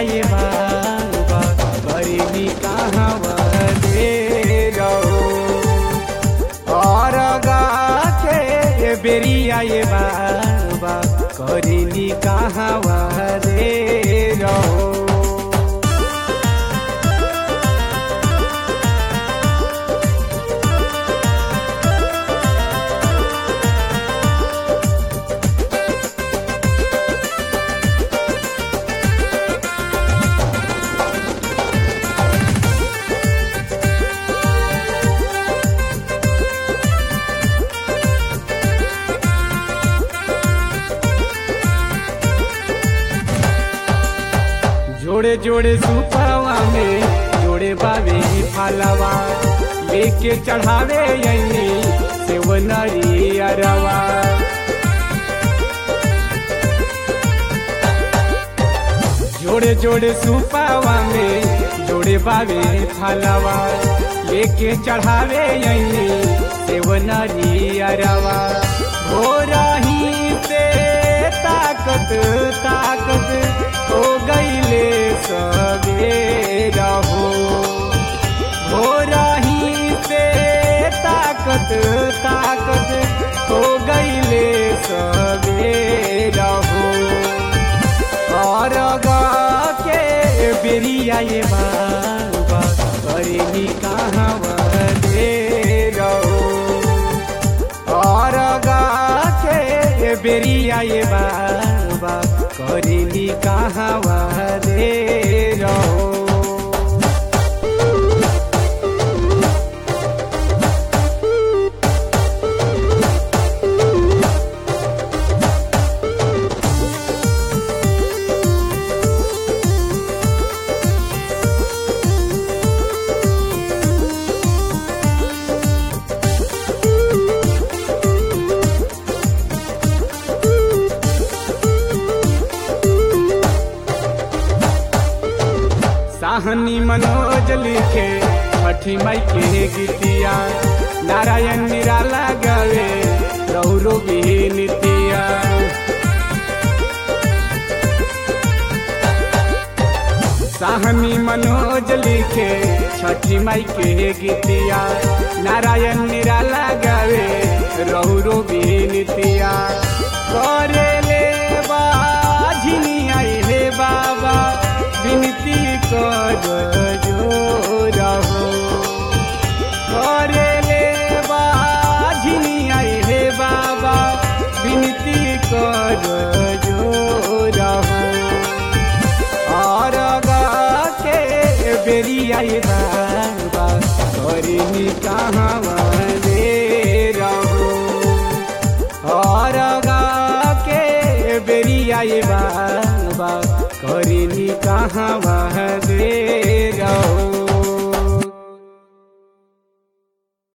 ये बाबा करीबी कहाँ दे रहो और के बेरिया ये बाबा करीबी कहाँ दे रहो जोड़े जोड़े सुपावा में जोड़े बाबे फलवा लेके चढ़ावे यही सेवनरी अरवा जोड़े जोड़े सुपावा में जोड़े बाबे फलवा लेके चढ़ावे यही सेवनरी अरवा हो रही से ताकत ताकत हो गईले सवेरा हो हो रही से ताकत ताकत हो गईले सवेरा हो और के बेरिया ये बाबा करेली कहाँ दे रहो और के बेरिया ये बाबा करेली कहाँ दे रहो साहनी मनोज लिखे छठी माई के गीतिया नारायण निराला गावे रौरो नितिया साहनी मनोज लिखे छठी माई के गीतिया नारायण निराला गावे रौरो नितिया करे ले बाझिनी आई हे बाबा विनती कर रहो करे ले बाझिनी आई हे बाबा विनती कर रहो और के बेरिया ये बाबा करी कहाँ दे रहो और के बेरिया ये बाबा करी कहाँ दे रहो